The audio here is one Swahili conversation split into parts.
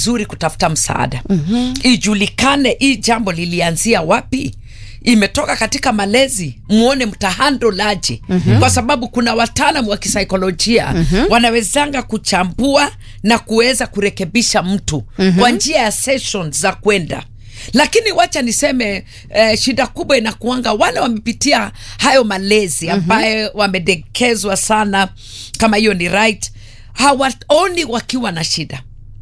vizuri kutafuta msaada mm-hmm. ijulikane hii jambo lilianzia wapi imetoka katika malezi muone mtahandolaje mm-hmm. kwa sababu kuna wataalam wa kisaikolojia mm-hmm. wanawezanga kuchambua na kuweza kurekebisha mtu mm-hmm. kwa njia ya sessions za kwenda lakini wacha niseme eh, shida kubwa inakuanga wale wamepitia hayo malezi ambaye mm-hmm. wamedekezwa sana kama hiyo ni right hawaoni wakiwa na shida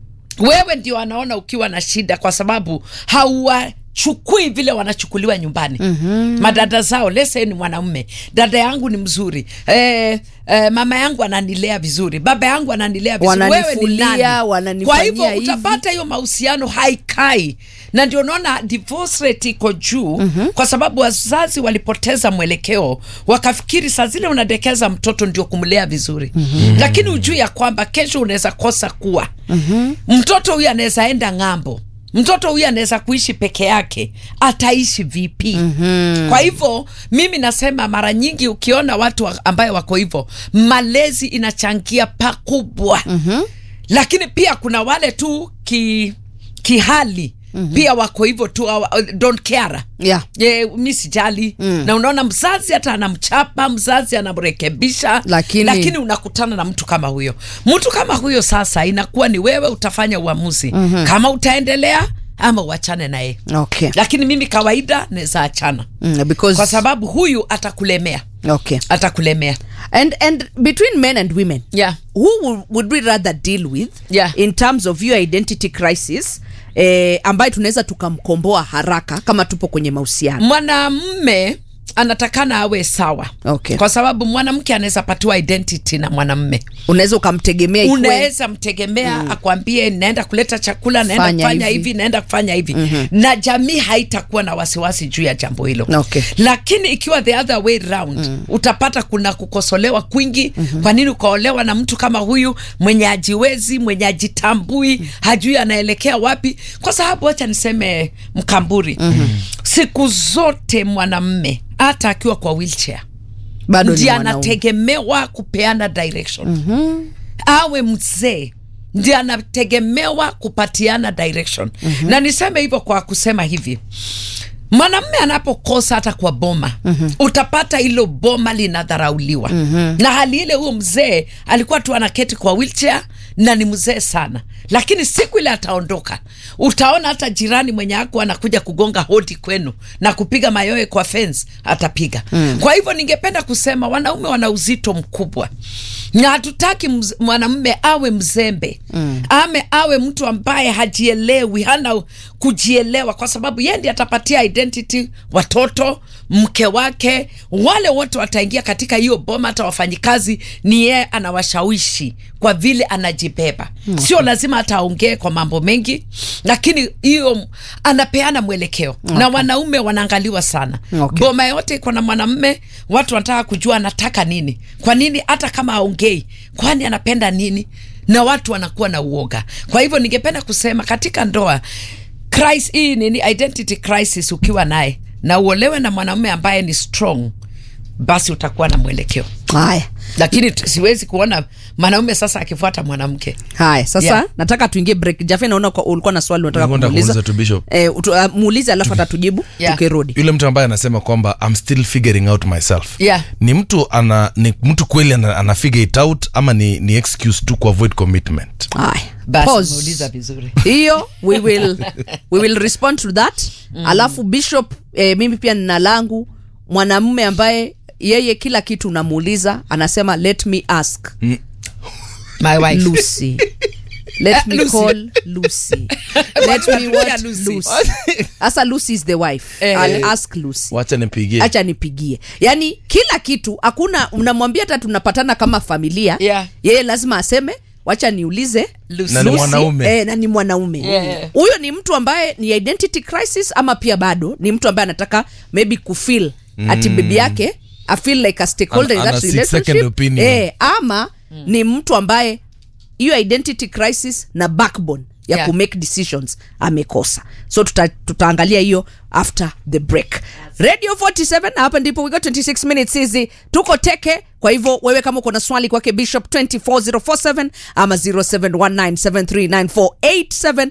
wewe ndio anaona ukiwa na shida kwa sababu hauwachukui vile wanachukuliwa nyumbani mm-hmm. madada zao lese ni mwanaume dada yangu ni mzuri eh, eh, mama yangu ananilea vizuri baba yangu ananilea vizuri wewe ni Wananifulia, nani wananifanyia kwa hivyo hivi. utapata hiyo mahusiano haikai na ndio unaona divorce rate iko juu mm-hmm. kwa sababu wazazi walipoteza mwelekeo wakafikiri saa zile unadekeza mtoto ndio kumlea vizuri mm-hmm. lakini ujui ya kwamba kesho unaweza kosa kuwa mm-hmm. mtoto huyu anaweza enda ng'ambo mtoto huyu anaweza kuishi peke yake ataishi vipi mm-hmm. kwa hivyo mimi nasema mara nyingi ukiona watu wa- ambayo wako hivyo malezi inachangia pakubwa mm-hmm. lakini pia kuna wale tu ki, kihali mm-hmm. pia wako hivyo tu hawa- don't care yeah. ye mi sijali mm. na unaona mzazi hata anamchapa mzazi anamrekebisha Lakini- lakini unakutana na mtu kama huyo mtu kama huyo sasa inakuwa ni wewe utafanya uamuzi mm-hmm. kama utaendelea ama uachane naye okay. lakini mimi kawaida naweza achana mm, because kwa sababu huyu atakulemea okay. atakulemea and and between men and women yeah. who would, would we rather deal with Yeah. in terms of your identity crisis eh, ambayo tunaweza tukamkomboa haraka kama tupo kwenye mahusiano mwanamme anatakana awe sawa Okay. kwa sababu mwanamke anaweza patiwa identity na mwanamme unaweza ukamtegemea ikue- unaweza mtegemea mm. akwambie naenda kuleta chakula naenda Fanya kufanya hivi. hivi. naenda kufanya hivi mm-hmm. na jamii haitakuwa na wasiwasi juu ya jambo hilo Okay. lakini ikiwa the other way round mm. utapata kuna kukosolewa kwingi mm-hmm. kwa nini ukaolewa na mtu kama huyu mwenye ajiwezi mwenye ajitambui mm. hajui anaelekea wapi kwa sababu wacha niseme mkamburi mm-hmm. siku zote mwanamme hata akiwa kwa wheelchair bado ni ndiye mwanaume. anategemewa kupeana direction mm-hmm. awe mzee ndiye anategemewa kupatiana direction mm-hmm. na niseme hivyo kwa kusema hivi mwanamme anapokosa hata kwa boma mm-hmm. utapata hilo boma linadharauliwa mm-hmm. na hali ile huyo mzee alikuwa tu anaketi kwa wheelchair na ni mzee sana lakini siku ile ataondoka utaona hata jirani mwenye ako anakuja kugonga hodi kwenu na kupiga mayoe kwa fence atapiga mm. kwa hivyo ningependa kusema wanaume wana uzito mkubwa na hatutaki mz- mwanamume awe mzembe mm. ame awe mtu ambaye hajielewi hana kujielewa kwa sababu yeye ndiye atapatia identity watoto mke wake wale wote wataingia katika hiyo boma hata wafanyikazi ni yeye anawashawishi kwa vile anajibeba mm. sio lazima hata aongee kwa mambo mengi lakini hiyo anapeana mwelekeo okay. na wanaume wanaangaliwa sana Okay. boma yote iko na mwanamme watu wanataka kujua anataka nini kwa nini hata kama aongei kwani anapenda nini na watu wanakuwa na uoga kwa hivyo ningependa kusema katika ndoa crisis, hii nini identity crisis ukiwa naye na uolewe na mwanamume ambaye ni strong basi utakuwa na mwelekeo haya lakini tu- siwezi kuona mwanaume sasa akifuata mwanamke haya sasa Yeah. nataka tuingie break jafe naona kwa- ulikuwa na swali unataka Nilikuwa nataka kumuuliza kuuliza tu, Bishop. eh, utu- uh, muulize alafu atatujibu Yeah. tukirudi yule mtu ambaye anasema kwamba I'm still figuring out myself Yeah. ni mtu ana ni mtu kweli ana, ana figure it out ama ni, ni excuse tu kuavoid commitment haya basi Pause. umeuliza vizuri hiyo we will, we will respond to that mm. alafu bishop eh, mimi pia nina langu mwanamume ambaye yeye kila kitu unamuuliza anasema let me ask my wife lucy let me Lucy. call lucy let me Pia what Lucy. lucy sasa lucy is the wife Eh. I'll ask lucy wacha nipigie acha nipigie yaani kila kitu hakuna unamwambia hata tunapatana kama familia Yeah. yeye lazima aseme wacha niulize Lucy. Na ni Lucy, mwanaume. eh, na ni mwanaume Yeah. huyo ni mtu ambaye ni identity crisis ama pia bado ni mtu ambaye anataka maybe kufeel mm. ati bibi yake I feel like a stakeholder Ana- in that ana six second relationship opinion. eh, ama mm. ni mtu ambaye hiyo identity crisis na backbone ya Yeah. kumake decisions amekosa so tuta, tutaangalia hiyo after the break radio 47 na hapa ndipo we got 26 minutes hizi tuko teke kwa hivyo wewe kama uko na swali kwake bishop 24047 ama 0719739487